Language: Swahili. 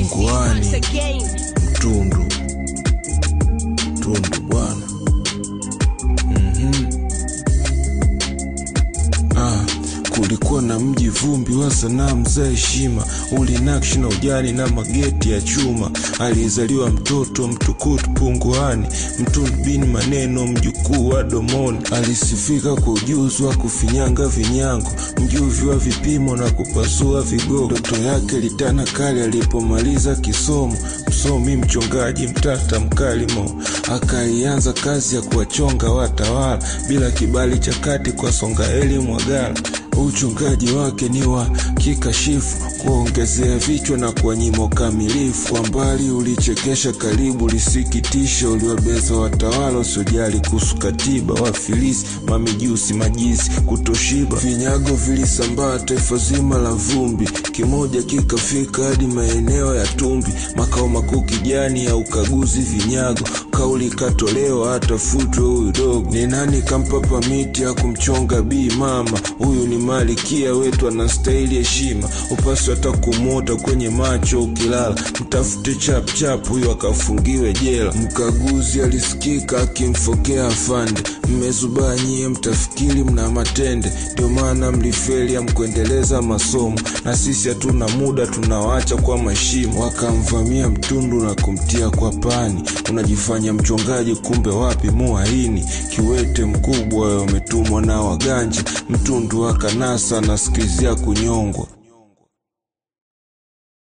punguani mtundu mtundu bwana Ah, kulikuwa na mji vumbi wa sanamu za heshima, ulinakshi na ujani na mageti ya chuma. Alizaliwa mtoto mtukutu punguani, mtundu bin maneno, mjukuu wa domoni. Alisifika kwa ujuzi wa kufinyanga vinyango, mjuvi wa vipimo na kupasua vigogo. Ndoto yake litana kali alipomaliza kisomo, msomi mchongaji mtata mkalimo. Akaianza kazi ya kuwachonga watawala bila kibali cha kati kwa Songaeli Mwagala. Uchungaji wake ni wa kikashifu, kuongezea vichwa na kuwanyima ukamilifu. Kwa mbali ulichekesha, karibu lisikitisha, uliwabeza watawala wasiojali kuhusu katiba, wafilisi, mamijusi, majizi, kutoshiba. Vinyago vilisambaa taifa zima la vumbi, kimoja kikafika hadi maeneo ya Tumbi, makao makuu kijani ya ukaguzi vinyago. Kauli ikatolewa atafutwe huyu dogo. Ni nani kampa pamiti ya kumchonga bii mama? Huyu ni malikia wetu, anastahili heshima. Upasi hata kumwota kwenye macho ukilala, mtafute chapchap huyu akafungiwe jela. Mkaguzi alisikika akimfokea afande, mmezubaa nyie, mtafikiri mna matende, ndio maana mlifeli amkuendeleza masomo, na sisi hatuna muda, tunawaacha kwa mashimo. Wakamvamia mtundu na kumtia kwa pani, unajifanya mchongaji, kumbe wapi muhaini. Kiwete mkubwa umetumwa na waganja, mtundu akanasa anasikilizia kunyongwa.